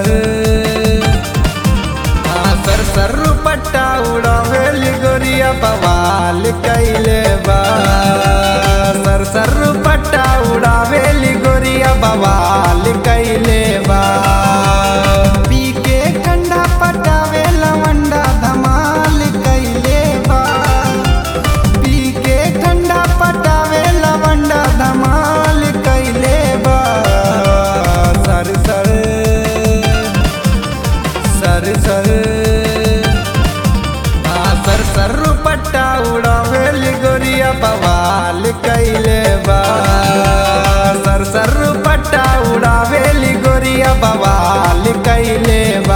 सर हाँ, सर सर पट्टा उड़ावेली गोरिया बवाल कैले बा सर सर पट्टा उड़ावेली गोरिया बवाल कैले बा पी के ठंडा पटावे लवंडा धमाल कैले बा पी के ठंडा पटावे लवंडा धमाल कैले बा सर सर सर सर आ, सर सर पट्टा उड़ावेली गोरिया बवाल कैले बा सर सर पट्टा उड़ावेली गोरिया बवाल कैले बा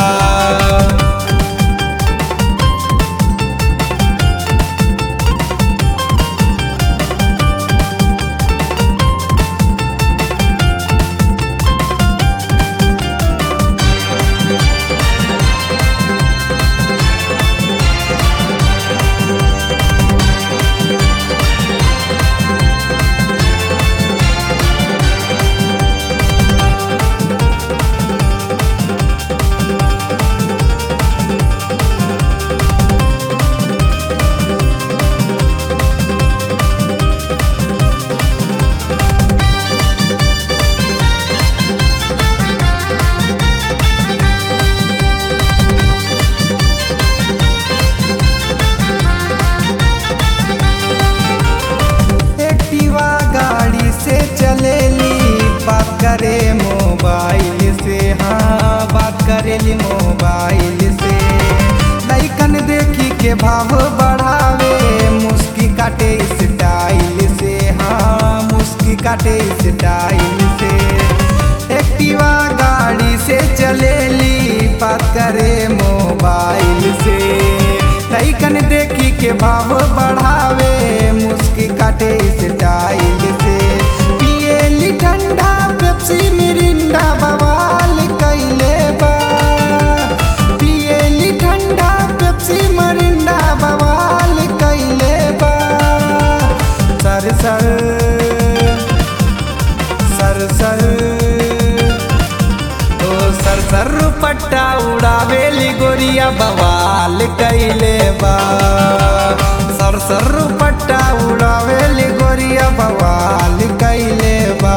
एक्टिवा गाड़ी से चलेली बात करे मोबाइल से हाँ बात करेली मोबाइल से लैकन देखी के भाव बढ़ावे मुस्की काटे स्टाइल से हाँ मुस्की काटे स्टाइल से एक्टिवा गाड़ी से चलेली बात करे मोबाइल से लैकन देखी के भाव बढ़ावे मुस्की काटे स्टाइल से पिएली ठंडा पेप्सी मिरिंडा बवाल कैले बा पिएली ठंडा पेप्सी मिरिंडा बवाल कैले बा सर सर सर सर ओ सर सर पट्टा उड़ावेली गोरिया बवाल कैले बा सर सर पट्टा उड़ावेली गोरिया बवाल कैले बा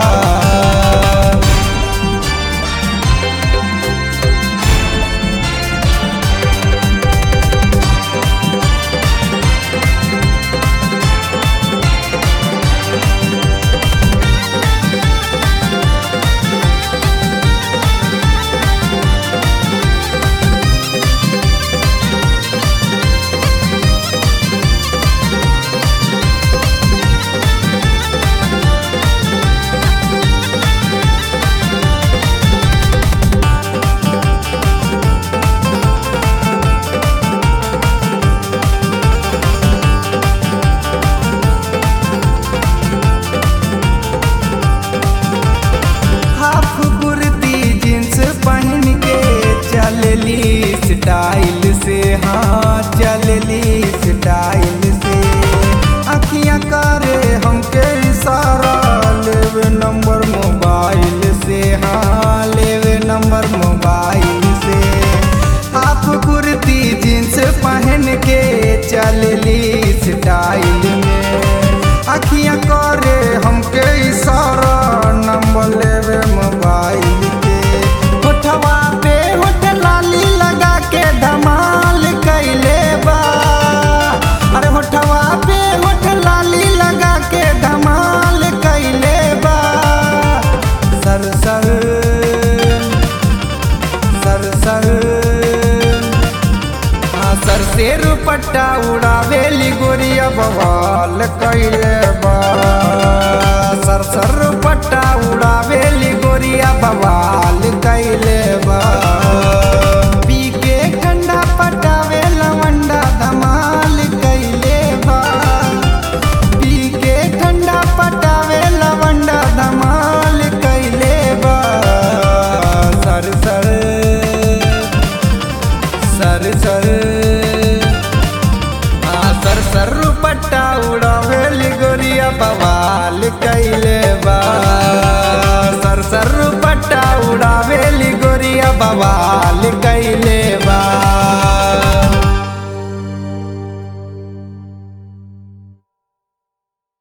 हाफ कुर्ती जींस पहन के चलली स्टाइल से हाँ चलली स्टाइल से अखियाँ करे हमके इशारा लेवे नंबर मोबाइल से हाँ लेवे नंबर मोबाइल से हाफ कुर्ती जींस पहन के चलली स्टाइल में अखियाँ करे हमके इशारा नंबर लेवे मोबाइल के होठवा पे होठ लाली लगा के धमाल कैले बा अरे होठवा पे होठ लाली लगा के धमाल कैले बा सर सर सर सर हाँ सर से रुपट्टा उड़ावेली गोरिया बवाल कैले बा सर सर रुपट्टा उड़ावेली गोरिया बवाल कैले बा पी के ठंडा पटावे लवंडा धमाल कैले बा पी के ठंडा पटावे लवंडा धमाल कैले बा सर सर सर सर आ, सर सर पट्टा उड़ावेली गोरिया बवाल कैले बा सर सर पट्टा उड़ावेली गोरिया बवाल